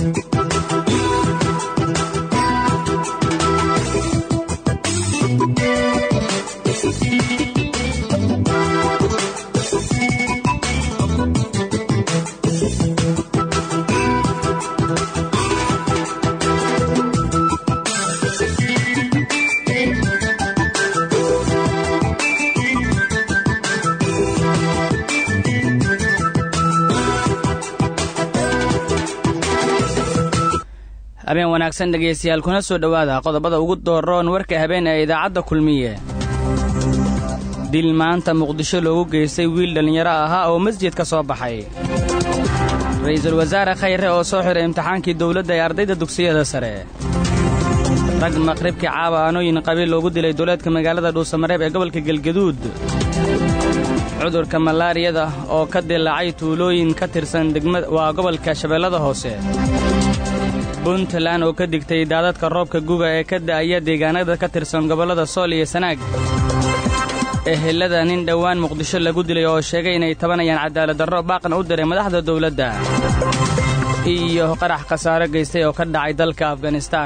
habeen wanaagsan dhegaystayaal kuna soo dhowaada qodobada ugu dooroon warka habeen ee idaacadda kulmiye dil maanta muqdisho loogu geystay wiil dhallinyaro ahaa oo masjid ka soo baxay ra'iisul wasaare khayre oo soo xiray imtixaankii dawladda ee ardayda dugsiyada sare rag maqribkii caaba aanooyin qabiil loogu dilay duleedka magaalada dhuusamareeb ee gobolka gelgaduud cudurka malaariyada oo ka dilaacay tuulooyin ka tirsan degmada waa gobolka shabeellada hoose puntland oo ka digtay daadadka roobka guga ee ka da'aya deegaanada ka tirsan gobollada sool iyo sanaag ehelada nin dhowaan muqdisho lagu dilay oo sheegay inay tabanayaan cadaaladdarro baaqna u diray madaxda dawladda iyo qarax khasaaro geystay oo ka dhacay dalka afganistaan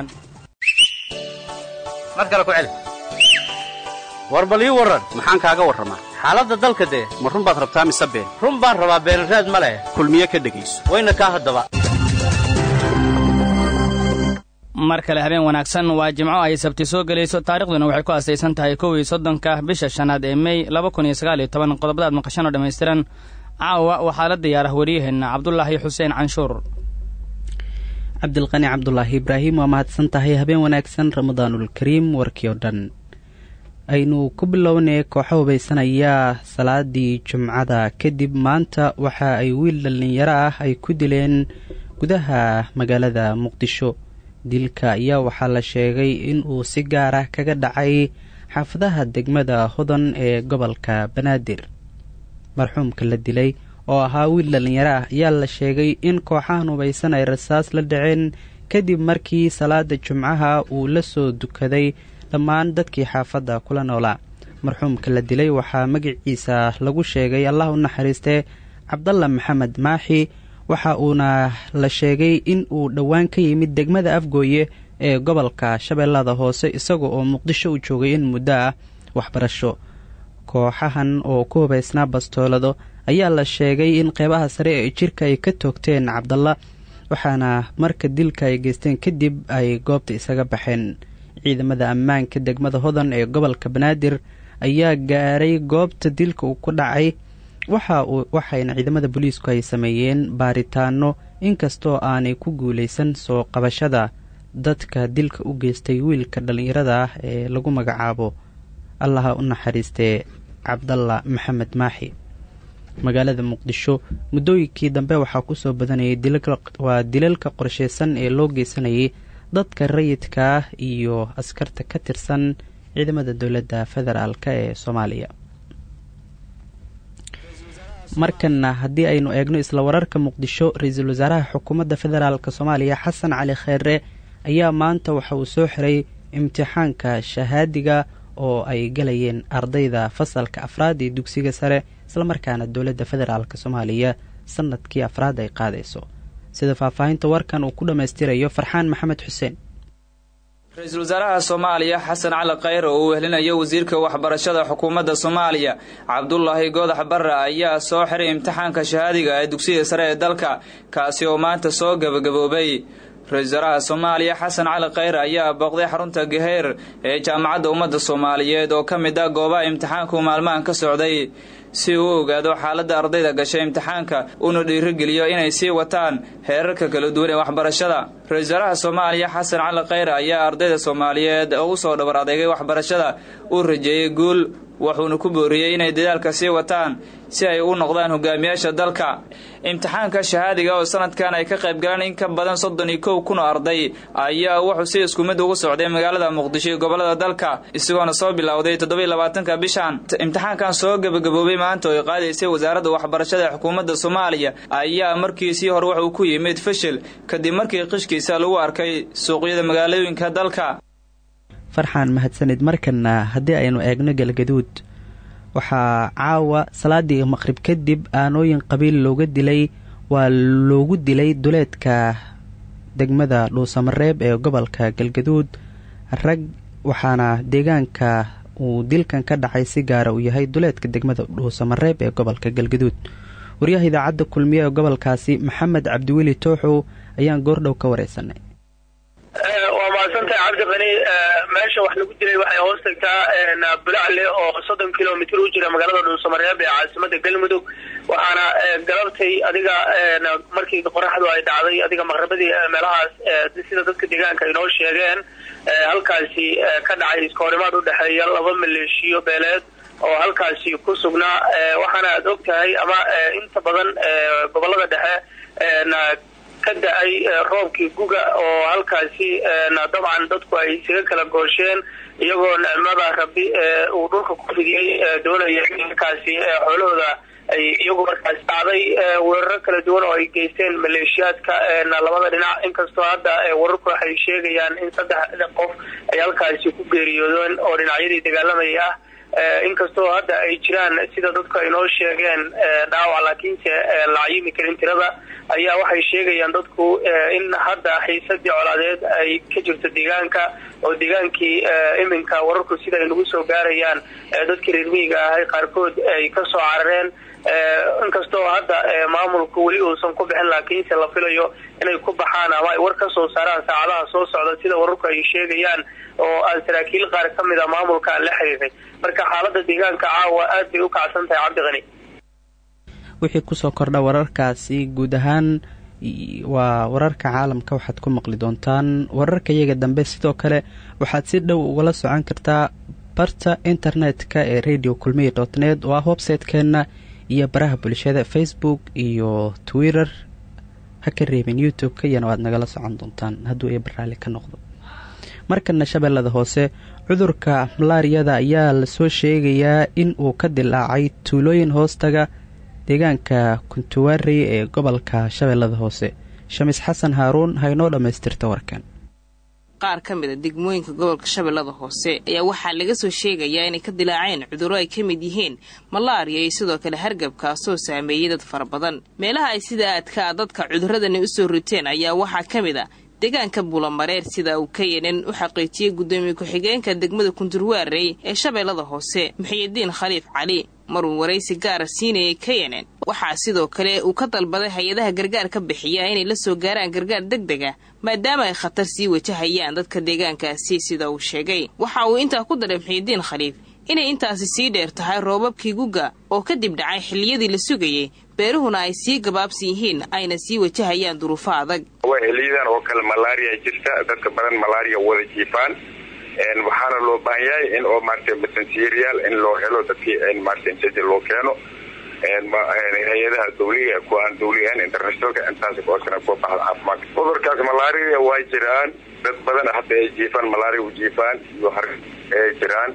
mar kale ku celi war bal ii warran maxaan kaaga warramaa xaaladda dalka dee ma run baad rabtaa mise been run baan rabaa beenraad ma leh kulmiye ka dhegayso wayna kaa haddaba mar kale habeen wanaagsan waa jimco ay sabti soo gelayso taarikhduna waxay ku asaysan tahay kow iyo soddonka bisha shanaad ee mey laba kun iyo sagaal iyo toban qodobadaad maqashan oo dhammaystiran caawa waxaa la diyaarah waryaheenna cabdulaahi xuseen canshuur cabdilqani cabdulaahi ibraahim waa mahadsan tahay habeen wanaagsan ramadaanulkariim warkii oo dhan aynu ku bilownay kooxo hubaysanayaa salaadii jumcada kadib maanta waxa ay wiil dhallinyaro ah ay ku dileen gudaha magaalada muqdisho dilka ayaa waxaa la sheegay in uu si gaar ah kaga dhacay xaafadaha degmada hodan ee gobolka banaadir marxuumka la dilay oo ahaa wiil dhallinyaro ah ayaa la sheegay in kooxahan hubaysan ay rasaas la dhaceen kadib markii salaada jumcaha uu la soo dukaday dhammaan dadkii xaafadda kula noolaa marxuumka la dilay waxaa magaciisa lagu sheegay allah u naxariistee cabdalla maxamed maaxi waxa uuna la sheegay in uu dhowaan ka yimid degmada afgooye ee gobolka shabeellada hoose isaga oo muqdisho u joogay in muddo ah waxbarasho kooxahan oo ku hubaysnaa bastoolado ayaa la sheegay in qeybaha sare ee jirka ay ka toogteen cabdalla waxaana marka dilka ay geysteen kadib ay goobta isaga baxeen ciidamada ammaanka degmada hodan ee gobolka banaadir ayaa gaaray goobta dilka uu ku dhacay waxayna ciidamada booliisku ay sameeyeen baaritaano inkastoo aanay ku guulaysan soo qabashada dadka dilka u geystay wiilka dhallinyarada ah ee lagu magacaabo allaha u naxariistee cabdalla maxamed maaxi magaalada muqdisho muddooyinkii dambe waxaa kusoo badanayay waa dilalka qorsheysan ee loo geysanayay dadka rayidka ah iyo askarta ka tirsan ciidamada dowladda federaalk ee soomaaliya markanna haddii aynu eegno isla wararka muqdisho ra-iisul wasaaraha xukuumadda federaalk soomaaliya xasan cali kheere ayaa maanta waxa uu soo xiray imtixaanka shahaadiga oo ay galayeen ardayda fasalka afraad ee dugsiga sare islamarkaana dowladda federaalk soomaaliya sanadkii afraad ay qaadayso sida faahfaahinta warkan uu ku dhammaystirayo farxaan maxamed xuseen ra-iisul wasaaraha soomaaliya xasan cali khayre oo uu wehlinayo wasiirka waxbarashada xukuumadda soomaaliya cabdulaahi goodax barre ayaa soo xiray imtixaanka shahaadiga ee dugsiga sare ee dalka kaasi oo maanta soo gebagaboobay ra-isul wasaaraha soomaaliya xasan cali khayre ayaa booqday xarunta gaheer ee jaamacadda ummadda soomaaliyeed oo ka mid ah goobaha imtixaanku maalmahan ka socday si uu u ogaado xaaladda ardayda gashay imtixaanka una dhiirigeliyo inay sii wataan heerarka kala duwan ee waxbarashada ra-isul wasaaraha soomaaliya xasan cali khayre ayaa ardayda soomaaliyeed oo u soo dhabar adeegay waxbarashada uu rajeeyey guul wuxuuna ku booriyey inay dadaalka sii wataan si ay u noqdaan hogaamiyaasha dalka imtixaanka shahaadiga oo sanadkan ay ka qayb galeen in ka badan soddon iyo kow kun oo arday ayaa wuxuu si isku mid ugu socday magaalada muqdisho iyo gobolada dalka isagoona soo bilowday toddobiiy labaatanka bishan imtixaankan soo gebagaboobay maanta oo ay qaadaysay wasaaradda waxbarashada ee xukuumadda soomaaliya ayaa markiisii hore wuxuu ku yimid fashil kadib markii qishkiisa lagu arkay suuqyada magaalooyinka dalka farxaan mahadsanid markana haddii aynu eegno galgaduud waxaa caawa salaadii maqrib kadib aanooyin qabiil looga dilay waa loogu dilay duleedka degmada dhuusamareeb ee gobolka galgaduud rag waxaana deegaanka uu dilkan ka dhacay si gaara uu yahay duleedka degmada dhuusamareeb ee gobolka galgaduud waryaha idaacadda kulmiye ee gobolkaasi maxamed cabdiweli tooxow ayaan goordhow ka wareysanay waa mahadsantahay cabdiqani meesha wax lagu dilay waxay hoos tagtaa bulacle oo soddon kilomitr u jira magaalada dhuusamareeb ee caasimada galmudug waxaana galabtay adiga markii qoraxdu ay dhacday adiga maqrabadii meelahaas sida dadka deegaanka ay noo sheegeen halkaasi ka dhacay iskoorimaad udhexeeya laba maleeshiyo beeleed oo halkaasi ku sugnaa waxaana aad og tahay ama inta badan gobolada dhexe ka da-ay roobkii guga oo halkaasi dabcan dadku ay isaga kala goosheen iyagoo nicmada rabi uu dhulka ku fidiyey doonaya markaasi xoolahooda ay iyagu markaasi dhacday weeraro kala duwan oo ay geysteen maleeshiyaadka labada dhinac inkastoo hadda wararku waxay sheegayaan in saddex qof ay halkaasi ku geeriyoodeen oo dhinacyadii dagaalamayay ah inkastoo hadda ay jiraan sida dadku ay noo sheegeen dhaawac laakiinse la cayimi karin tirada ayaa waxay sheegayaan dadku in hadda xiisadii colaadeed ay ka jirto deegaanka oo deegaankii iminka wararku sida ay nagu soo gaarayaan dadkii reer miyiga ahay qaarkood ay kasoo carareen inkastoo hadda maamulku weli uusan ku bixin laakiinse la filayo inay ku baxaan ama ay war ka soo saaraan saacadaha soo socda sida wararku ay sheegayaan oo aan saraakiil qaar ka mid a maamulka aan la xiriiray marka xaalada deegaanka caawa aad bay u kacsan tahay cabdiqani wixii kusoo kordha wararkaasi guud ahaan waa wararka caalamka waxaad ku maqli doontaan wararka iyaga dambe sidoo kale waxaad si dhow ugala socon kartaa barta internet-ka ee radio kulmiya dot net oo ah website-keenna iyo baraha bulshada facebook iyo twitter ha ka reebin youtube-ka iyana waad nagala socon doontaan hadduu ee baraalli ka noqdo markana shabeellada hoose cudurka malaariyada ayaa lasoo sheegayaa in uu ka dilaacay tuulooyin hoostaga deegaanka kuntuwaarey ee gobolka shabeellada hoose shamis xasan haaruun haynoo dhammaystirta warkan qaar ka mid a degmooyinka gobolka shabeellada hoose ayaa waxaa laga soo sheegayaa inay ka dilaaceen cudurro ay ka mid yihiin malaariya iyo sidoo kale hargabkaasoo saameeyey dad fara badan meelaha ay sida aadka a dadka cuduradani u soo riteen ayaa waxaa ka mid a deegaanka bulamareer sida uu kayanan u xaqiijiyey guddoomiye ku-xigeenka degmada kunturwaarey ee shabeellada hoose muxiyidiin khaliif cali maruu waraysi gaara siinayay kayanan waxaa sidoo kale uu ka dalbaday hay-adaha gargaar ka bixiya inay la soo gaaraan gargaar deg deg ah maadaama ay khatar sii wajahayaan dadka deegaankaasi sida uu sheegay waxa uu intaa ku daray muxiyidiin khaliif inay intaasi sii dheer tahay roobabkii guga oo kadib dhacay xilliyadii la sugayey beeruhuna ay sii gabaabsan yihiin ayna sii wajahayaan duruufo adag xiliyadan oo kale malaria jirta dadka badan malaria wada jiifaan waxaana loo baahan yahay in oo maarata basansiiriyaal in loo helo dadkii maarata intaji loo keeno hay-adaha dawliga kuwa aan dawli ahayn internationalka intaas oosana kuwa baxda caafimaadka cudurkaas malaria waa jiraan dad badan hadda ay jiifaan malaria u jiifaan iyo har ay jiraan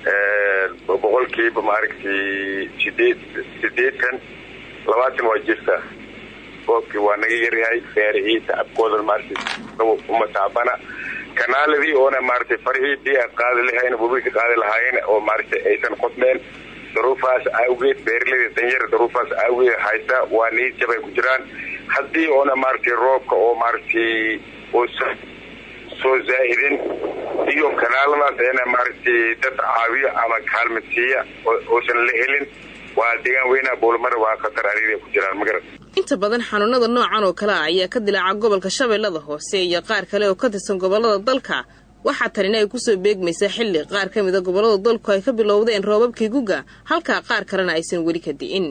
boqolkiiba maaragtay sideed sideetan labaatan waa jirta roobkii waa naga yaryahay beerihii tacabkooda maarata uma taabana kanaaladii oona maaragtay farihii dii aan qaadi lahayn wabika qaadi lahaayeen oo maaragtay aysan qodmeen daruufaas awgeed beeraleyda danyara daruufaas awgeed haysta waa niid jabay ku jiraan haddii oona maaragtay roobka oo maaragtay uusan soo zaahidin iyo kanaaladaas eena maaragtay dad caawiyo ama kaalmadsiiya uusan la helin waa deegaan weynaha bowlamara waa khatar ariiray ku jiraan magarad inta badan xanuunada noocan oo kale ah ayaa ka dilaaca gobolka shabeellada hoose iyo qaar kale oo ka tirsan gobollada dalka waxaa tanina ay kusoo beegmaysaa xilli qaar ka mid a gobollada dalku ay ka bilowdeen roobabkii guga halkaa qaar kalena aysan weli ka di'in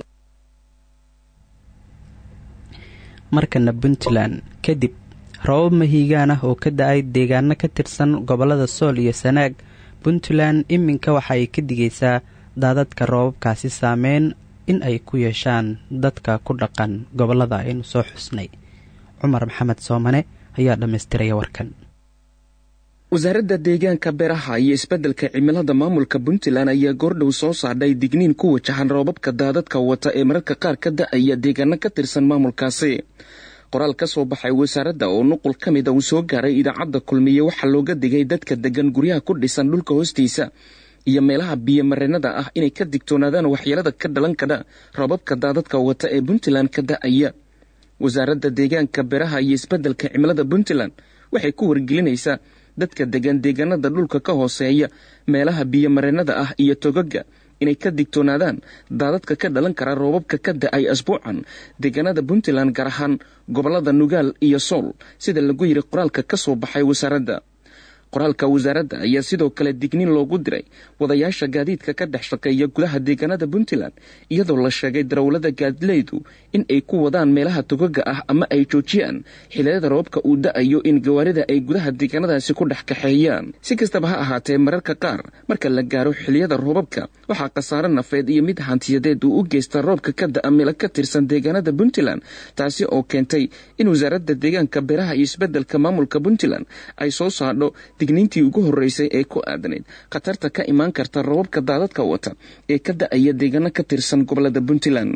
markana puntland kadib robab mahiigaan ah oo ka da-ay deegaano ka tirsan gobollada sool iyo sanaag puntland iminka waxa ay ka digaysaa daadadka roobabkaasi saameyn in ay ku yeeshaan dadka ku dhaqan gobollada aynu soo xusnay cumar maxamed soomane ayaa dhammaystiraya warkan wasaaradda deegaanka beeraha iyo isbeddelka cimilada maamulka puntland ayaa goordhow soo saardhay digniin ku wajahan roobabka daadadka wata ee mararka qaar ka da-aya deegaano ka tirsan maamulkaasi qoraal ka soo baxay wasaaradda oo nuqul ka mid a uu soo gaaray idaacadda kulmiye waxaa looga digay dadka degan guryaha ku dhisan dhulka hoostiisa iyo meelaha biyomareenada ah inay ka digtoonaadaan waxyeelada ka dhalan kadha roobabka daadadka wata ee puntland ka da-aya wasaaradda deegaanka beraha iyo isbeddelka cimilada puntland waxay ku wargelinaysaa dadka degan deegaanada dhulka ka hooseeya meelaha biyomareennada ah iyo togaga inay ka digtoonaadaan daadadka ka dhalan kara roobabka ka da-ay asbuucan deegaanada puntland gaar ahaan gobollada nugaal iyo sool sida lagu yidhi qoraalka ka soo baxay wasaaradda qoraalka wasaaradda ayaa sidoo kale digniin loogu diray wadayaasha gaadiidka ka dhex shaqeeya gudaha deegaanada puntland iyadoo la sheegay darawlada gaadileydu in ay ku wadaan meelaha togaga ah ama ay joojiyaan xiliyada roobka uu da-ayo in gawaarida ay gudaha deegaanadaasi ku dhex kaxeeyaan si kastaba ha ahaatee mararka qaar marka la gaaro xiliyada roobabka waxaa khasaare nafeed iyo mid hantiyadeed uu u geysta roobka ka da-a meelo ka tirsan deegaanada puntland taasi oo keentay in wasaaradda deegaanka beeraha iyo isbeddelka maamulka puntland ay soo saadho digniintii ugu horreysay ee ku aadanayd khatarta ka imaan karta robabka daadadka wata ee ka da-aya deegaano ka tirsan gobolada puntland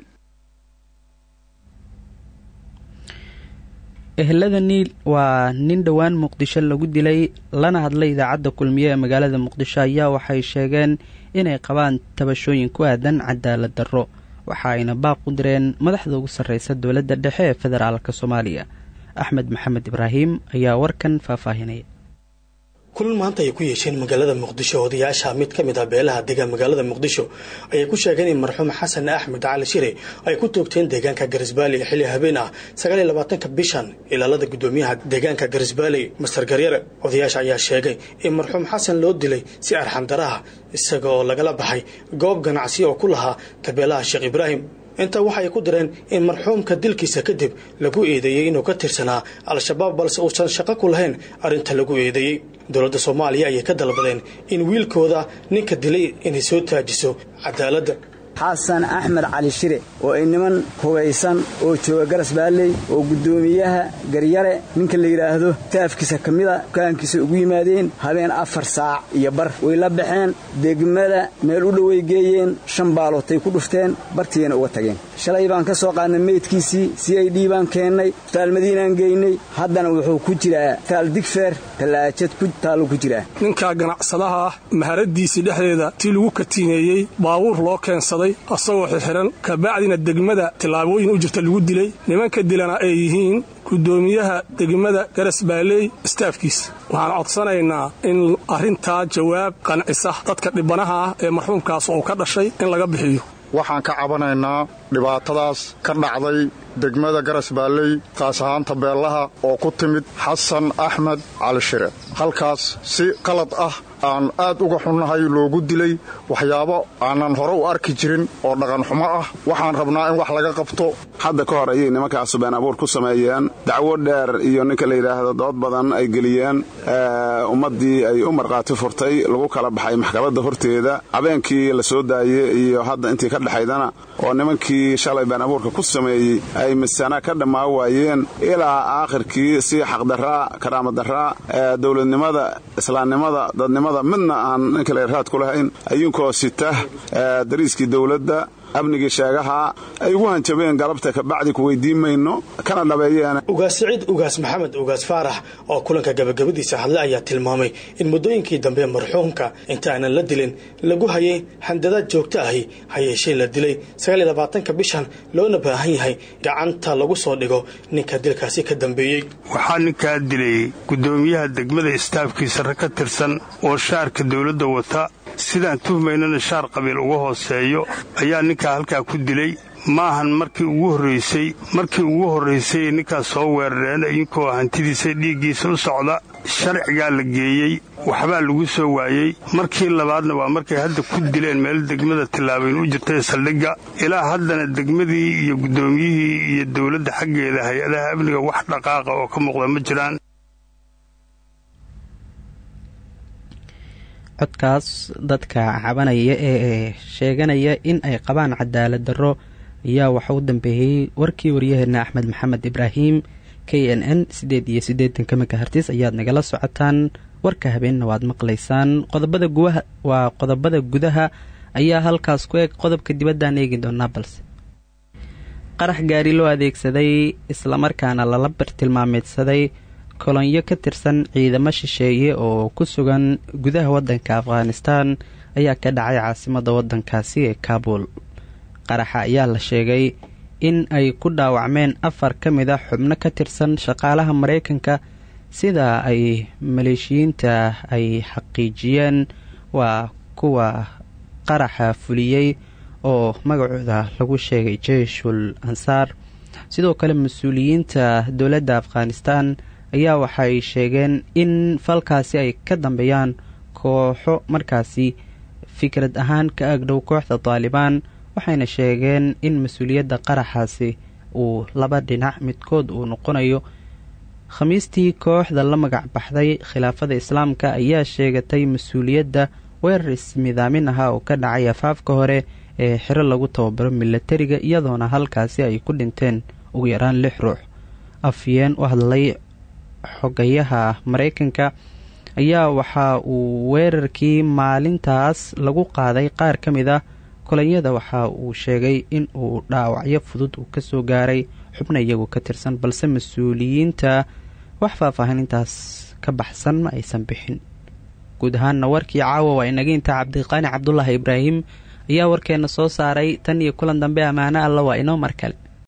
ehelada niil waa nin dhowaan muqdisho lagu dilay lana hadlay idaacadda kulmiye ee magaalada muqdisho ayaa waxay sheegeen inay qabaan tabashooyin ku aadan cadaalad darro waxa ayna baaq u direen madaxda ugu sarreysa dowladda dhexe ee federaalka soomaaliya axmed maxamed ibraahim ayaa warkan faahfaahinaya kulan maanta ay ku yeesheen magaalada muqdisho odayaasha mid ka mid ah beelaha deegaan magaalada muqdisho ayay ku sheegeen in marxuum xasan axmed cali shire ay ku toogteen deegaanka garisbaali xilli habeen ah sagaal iyo labaatanka bishan ilaalada guddoomiyaha deegaanka garisbaali master garyare odayaasha ayaa sheegay in marxuum xasan loo dilay si arxandaraha isaga oo lagala baxay goob ganacsi oo ku lahaa tabeelaha sheekh ibraahim intaa waxay ku direen in marxuumka dilkiisa kadib lagu eedeeyey inuu ka tirsanaa al-shabaab balse uusan shaqo ku lahayn arrinta lagu eedeeyey dowladda soomaaliya ayay ka dalbadeen in wiilkooda ninka dilay inay soo taajiso cadaaladda xasan axmed cali shire oo ay niman hubaysan oo jooga garas baalley oo guddoomiyaha garyare ninka la yidhaahdo taafkiisa ka mida dukaankiisa ugu yimaadeen habeen afar saac iyo bar way la baxeen degmada meel u dhoway geeyeen shan baalootay ku dhufteen bartiina uga tageen shalay baan ka soo qaadnay meydkiisii c i d baan keennay taal madiinaan geynay haddana wuxuu ku jiraa taal digfeer tallaajad taallu ku jiraa ninkaa ganacsadaha ah maharadiisii dhexdeeda tii lagu katiineeyey baabuur loo keensaday asagoo xirxiran kabacdina degmada tillaabooyin u jirta lagu dilay nimanka dilana ay yihiin guddoomiyaha degmada garas baaleey istaafkiisa waxaan codsanaynaa in arrintaa jawaab qancisa dadka dhibanaha ah ee marxuumkaas uu ka dhashay in laga bixiyo waxaan ka cabanaynaa dhibaatadaas ka dhacday degmada garas baalley taas ahaan tabeellaha oo ku timid xasan axmed cali shire halkaas si qalad ah aan aad uga xunnahay loogu dilay waxyaabo aanan hore u arki jirin oo dhaqanxumo ah waxaan rabnaa in wax laga qabto hadda ka hor ayay nimankaasu been abuur ku sameeyeen dacwo dheer iyo ninka la yidhaahdo dood badan ay geliyeen ummaddii ay u markhaati furtay lagu kala baxay maxkamadda horteeda habeenkii la soo daayey iyo hadda intii ka dhexaydana oo nimankii shalay been abuurka ku sameeyey ay misana ka dhammaa waayeen ilaa aakhirkii si xaqdarraa karaamadarraa dowladnimada islaamnimada dadnimada midna aan ninka la raad ku lahayn ayunkoo sita dariiskii dowladda amnigii sheegaha ay ugu hanjabeen galabta kabacdi ku weydiin mayno kana dhabeeyeen ugaas siciid ugaas maxamed ugaas faarax oo kulanka gabagabadiisa hadle ayaa tilmaamay in muddooyinkii dambe marxuumka inta aanan la dilin lagu hayay handadaad joogto ahi ha yeeshee la dilay sagaal iyo labaatanka bishan loona baahan yahay gacanta lagu soo dhigo ninka dilkaasi ka dambeeyey waxaa ninkaa dilay guddoomiyaha degmada istaafkiisa rag ka tirsan oo shaarka dowladda wata sidaan tuhmaynana shaar qabiil uga hooseeyo ayaa ninkaa halkaa ku dilay maahan markii ugu horraysay markii ugu horraysay ninkaas soo weerareen idinkoo hantidiisa dhiiggiisa u socda sharcigaa la geeyey waxbaa lagu soo waayey markii labaadna waa markay hadda ku dileen meel degmada tillaabayn u jirtay saldhigga ilaa haddana degmadii iyo guddoomiyihii iyo dowladda xaggeeda hay-adaha amniga wax dhaqaaqa oo ka muuqda ma jiraan codkaas dadka cabanaya ee sheeganaya in ay qabaan cadaalad darro ayaa waxa u dambeeyey warkii waryaheena axmed maxamed ibraahim k n n siddeed iyo siddeetanka makahartis ayaad nagala socotaan warka habeenna waad maqlaysaan qodobada guwaha waa qodobada gudaha ayaa halkaas ku eg qodobka dibaddaan eegi doonaa balse qarax gaari loo adeegsaday islamarkaana lala bartilmaameedsaday kolonyo ka tirsan ciidamo shisheeye oo ku sugan gudaha waddanka afghanistan ayaa ka dhacay caasimadda waddankaasi ee kaabul qaraxa ayaa la sheegay in ay ku dhaawacmeen afar ka mid a xubno ka tirsan shaqaalaha maraykanka sida ay maleeshiyiinta ay xaqiijiyeen waa kuwa qaraxa fuliyey oo magacooda lagu sheegay jeyshul ansaar sidoo kale mas-uuliyiinta dowladda afghanistan ayaa waxay sheegeen in falkaasi ay ka dambeeyaan kooxo markaasi fikrad ahaan ka agdhow kooxda taalibaan waxayna sheegeen in mas-uuliyadda qaraxaasi uu laba dhinac midkood uu noqonayo khamiistii kooxda la magac baxday khilaafada islaamka ayaa sheegatay mas-uuliyadda weerar ismidaamin ahaa oo ka dhacay afaafka hore ee xiro lagu tababaro milatariga iyadoona halkaasi ay ku dhinteen ugu yaraan lix ruux afyeen u hadlay xogayaha maraykanka ayaa waxa uu weerarkii maalintaas lagu qaaday qaar ka mid ah kolonyada waxa uu sheegay in uu dhaawacyo fudud uu kasoo gaaray xubna iyagu ka tirsan balse mas-uuliyiinta wax faahfaahinintaas ka baxsan ma aysan bixin guud ahaanna warkii caawa waa inaga intaa cabdiqaani cabdulaahi ibraahim ayaa warkeena soo saaray tan iyo kulan dambe ammaano alla waa inoo mar kale